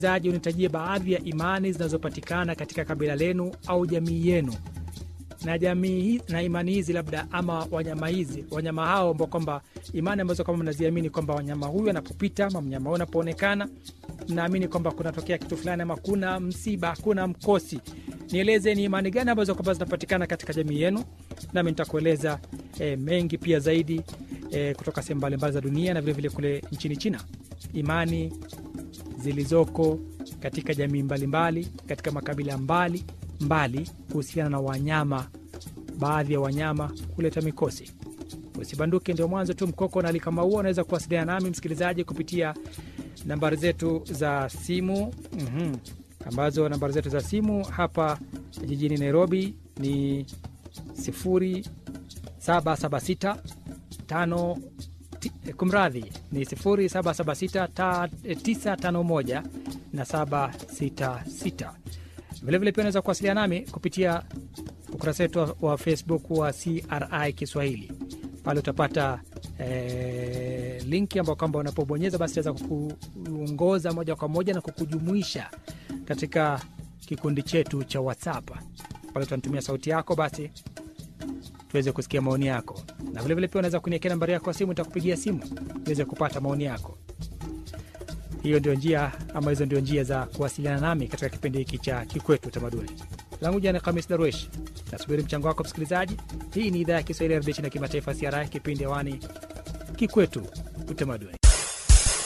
zaji unitajie baadhi ya imani zinazopatikana katika kabila lenu au jamii yenu na jamii hi- na imani hizi labda ama wanyama hizi wanyama hao ambao kwamba imani ambazo kama mnaziamini kwamba wanyama huyu anapopita ama mnyama huyu anapoonekana mnaamini kwamba kunatokea kitu fulani ama kuna msiba kuna mkosi nieleze ni imani gani ambazo kwamba zinapatikana katika jamii yenu nami nitakueleza e, mengi pia zaidi e, kutoka sehemu mbalimbali za dunia na vilevile vile kule nchini china imani zilizoko katika jamii mbalimbali katika makabila mbali mbali kuhusiana na wanyama baadhi ya wanyama kuleta mikosi usibanduke ndio mwanzo tu mkoko na alikama huo unaweza kuwasiliana nami msikilizaji kupitia nambari zetu za simu mm-hmm. ambazo nambari zetu za simu hapa jijini nairobi ni 0776 tano ti- eh, kumradhi ni 0776 ta- eh, 951 na 766 vilevile pia unaweza kuwasiliana nami kupitia ukurasa wetu wa, wa facebook wa cri kiswahili pale utapata eh, linki ambao kwamba unapobonyeza basi itaweza kukuongoza moja kwa moja na kukujumuisha katika kikundi chetu cha whatsapp pale utanitumia sauti yako basi tuweze kusikia maoni yako na vilevile pia unaweza kuniekea nambari yako ya simu nitakupigia simu niweze kupata maoni yako hiyo ndio njia ama hizo ndio njia za kuwasiliana nami katika kipindi hiki cha kikwetu utamaduni langu jana kamis darwesh nasubiri mchango wako msikilizaji hii ni idhaa ya kiswahili ya redio china kimataifa siara kipindi hewani kikwetu utamaduni